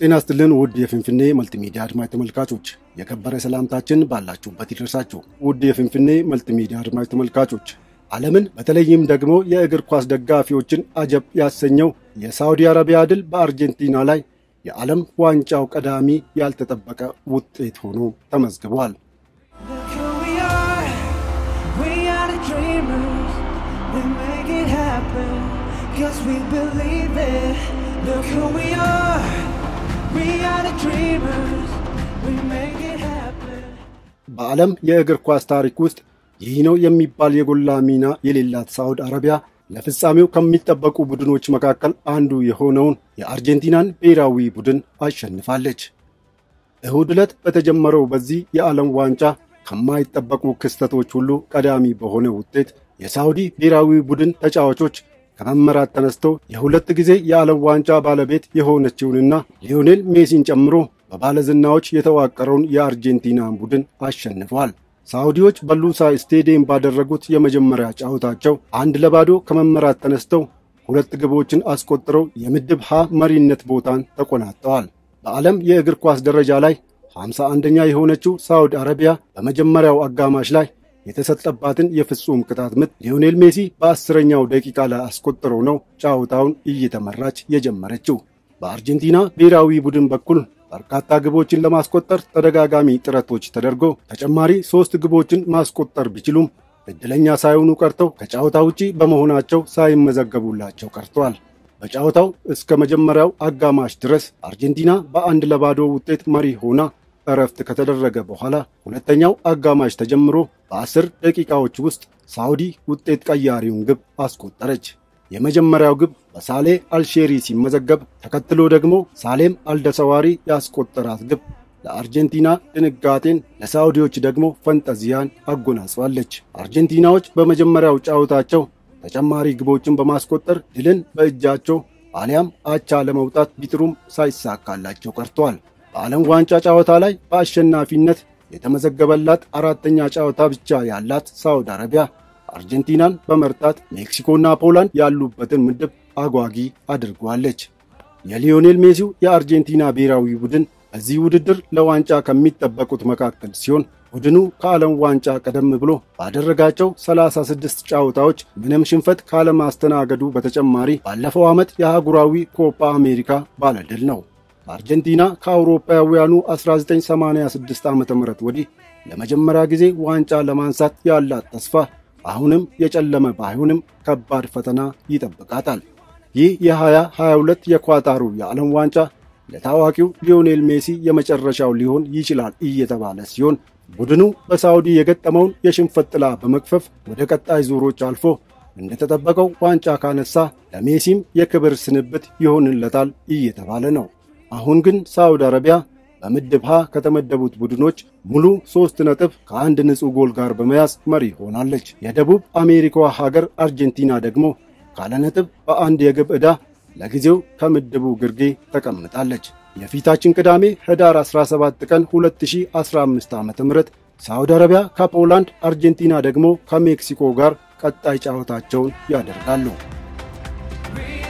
ጤና ይስጥልን ውድ የፍንፍኔ መልቲሚዲያ አድማጭ ተመልካቾች፣ የከበረ ሰላምታችን ባላችሁበት ይድረሳችሁ። ውድ የፍንፍኔ መልቲሚዲያ አድማጭ ተመልካቾች፣ ዓለምን በተለይም ደግሞ የእግር ኳስ ደጋፊዎችን አጀብ ያሰኘው የሳዑዲ አረቢያ ድል በአርጀንቲና ላይ የዓለም ዋንጫው ቀዳሚ ያልተጠበቀ ውጤት ሆኖ ተመዝግቧል። Look who we are, we are the dreamers. We make it happen, cause we believe it. Look who we are, we are the dreamers. We make it happen. በዓለም የእግር ኳስ ታሪክ ውስጥ ይህ ነው የሚባል የጎላ ሚና የሌላት ሳዑዲ አረቢያ ለፍጻሜው ከሚጠበቁ ቡድኖች መካከል አንዱ የሆነውን የአርጀንቲናን ብሔራዊ ቡድን አሸንፋለች። እሁድ ዕለት በተጀመረው በዚህ የዓለም ዋንጫ ከማይጠበቁ ክስተቶች ሁሉ ቀዳሚ በሆነ ውጤት የሳዑዲ ብሔራዊ ቡድን ተጫዋቾች ከመመራት ተነስተው የሁለት ጊዜ የዓለም ዋንጫ ባለቤት የሆነችውንና ሊዮኔል ሜሲን ጨምሮ በባለዝናዎች የተዋቀረውን የአርጀንቲናን ቡድን አሸንፈዋል። ሳዑዲዎች በሉሳይ ስቴዲየም ባደረጉት የመጀመሪያ ጨዋታቸው አንድ ለባዶ ከመመራት ተነስተው ሁለት ግቦችን አስቆጥረው የምድብ ሀ መሪነት ቦታን ተቆናጠዋል። በዓለም የእግር ኳስ ደረጃ ላይ 51ኛ የሆነችው ሳዑዲ አረቢያ በመጀመሪያው አጋማሽ ላይ የተሰጠባትን የፍጹም ቅጣት ምት ሊዮኔል ሜሲ በአስረኛው ደቂቃ ላይ አስቆጥረው ነው ጨዋታውን እየተመራች የጀመረችው። በአርጀንቲና ብሔራዊ ቡድን በኩል በርካታ ግቦችን ለማስቆጠር ተደጋጋሚ ጥረቶች ተደርጎ ተጨማሪ ሦስት ግቦችን ማስቆጠር ቢችሉም ዕድለኛ ሳይሆኑ ቀርተው ከጨዋታ ውጪ በመሆናቸው ሳይመዘገቡላቸው ቀርተዋል። በጨዋታው እስከ መጀመሪያው አጋማሽ ድረስ አርጀንቲና በአንድ ለባዶ ውጤት መሪ ሆና እረፍት ከተደረገ በኋላ ሁለተኛው አጋማሽ ተጀምሮ በአስር ደቂቃዎች ውስጥ ሳዑዲ ውጤት ቀያሪውን ግብ አስቆጠረች። የመጀመሪያው ግብ በሳሌ አልሼሪ ሲመዘገብ ተከትሎ ደግሞ ሳሌም አልደሰዋሪ ያስቆጠራት ግብ ለአርጀንቲና ድንጋጤን ለሳዑዲዎች ደግሞ ፈንጠዚያን አጎናጽፋለች። አርጀንቲናዎች በመጀመሪያው ጨዋታቸው ተጨማሪ ግቦችን በማስቆጠር ድልን በእጃቸው አሊያም አቻ ለመውጣት ቢጥሩም ሳይሳካላቸው ቀርተዋል። በዓለም ዋንጫ ጨዋታ ላይ በአሸናፊነት የተመዘገበላት አራተኛ ጨዋታ ብቻ ያላት ሳዑዲ አረቢያ አርጀንቲናን በመርታት ሜክሲኮና ፖላንድ ያሉበትን ምድብ አጓጊ አድርጓለች። የሊዮኔል ሜሲው የአርጀንቲና ብሔራዊ ቡድን በዚህ ውድድር ለዋንጫ ከሚጠበቁት መካከል ሲሆን ቡድኑ ከዓለም ዋንጫ ቀደም ብሎ ባደረጋቸው 36 ጨዋታዎች ምንም ሽንፈት ካለማስተናገዱ በተጨማሪ ባለፈው ዓመት የአህጉራዊ ኮፓ አሜሪካ ባለድል ነው። አርጀንቲና ከአውሮፓውያኑ 1986 ዓ ም ወዲህ ለመጀመሪያ ጊዜ ዋንጫ ለማንሳት ያላት ተስፋ አሁንም የጨለመ ባይሆንም ከባድ ፈተና ይጠብቃታል። ይህ የ2022 የኳታሩ የዓለም ዋንጫ ለታዋቂው ሊዮኔል ሜሲ የመጨረሻው ሊሆን ይችላል እየተባለ ሲሆን ቡድኑ በሳዑዲ የገጠመውን የሽንፈት ጥላ በመክፈፍ ወደ ቀጣይ ዙሮች አልፎ እንደተጠበቀው ዋንጫ ካነሳ ለሜሲም የክብር ስንብት ይሆንለታል እየተባለ ነው። አሁን ግን ሳዑዲ አረቢያ በምድብ ሀ ከተመደቡት ቡድኖች ሙሉ ሶስት ነጥብ ከአንድ ንጹሕ ጎል ጋር በመያዝ መሪ ሆናለች። የደቡብ አሜሪካዋ ሀገር አርጀንቲና ደግሞ ካለ ነጥብ በአንድ የግብ ዕዳ ለጊዜው ከምድቡ ግርጌ ተቀምጣለች። የፊታችን ቅዳሜ ህዳር 17 ቀን 2015 ዓ ም ሳዑዲ አረቢያ ከፖላንድ፣ አርጀንቲና ደግሞ ከሜክሲኮ ጋር ቀጣይ ጨዋታቸውን ያደርጋሉ። We